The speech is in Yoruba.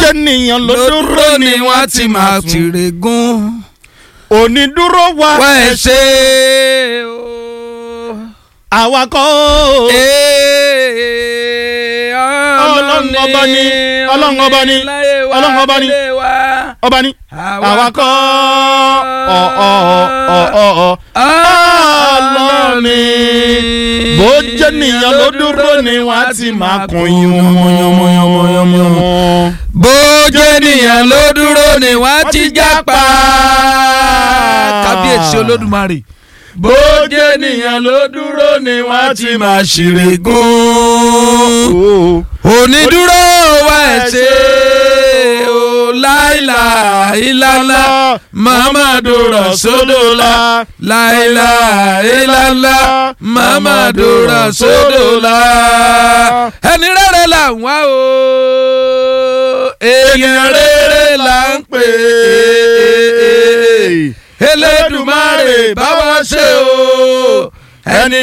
jẹ́ nìyàn ló dúró ni wọ́n ti máa sùn. tìrè gún. onídúró wa wá ẹ ṣe o. àwa kọ́ o. ọlọ́run ọba ni, ọlọ́run ọba ni, ọlọ́run ọba ni. ọba ni àwa kọ́ ọ ọ ọ ọ ọ ọlọ́run ni bó jẹ́ nìyàn ló dúró ni wọ́n á ti máa kun yánmọ́yánmọ́yánmọ́yánmọ́. bójú ènìyàn ló dúró ni wọ́n ti jápa. kábíyèsí olódùmarè. bójú ènìyàn ló dúró ni wọ́n á ti máa ṣeré gún. onídúró wa ẹ̀ ṣe o láìla ìlàlá mamadu rasulula láìla ìlàlá mamadu rasulula. ẹni rere là ń wá o èèyàn rere là ń pè é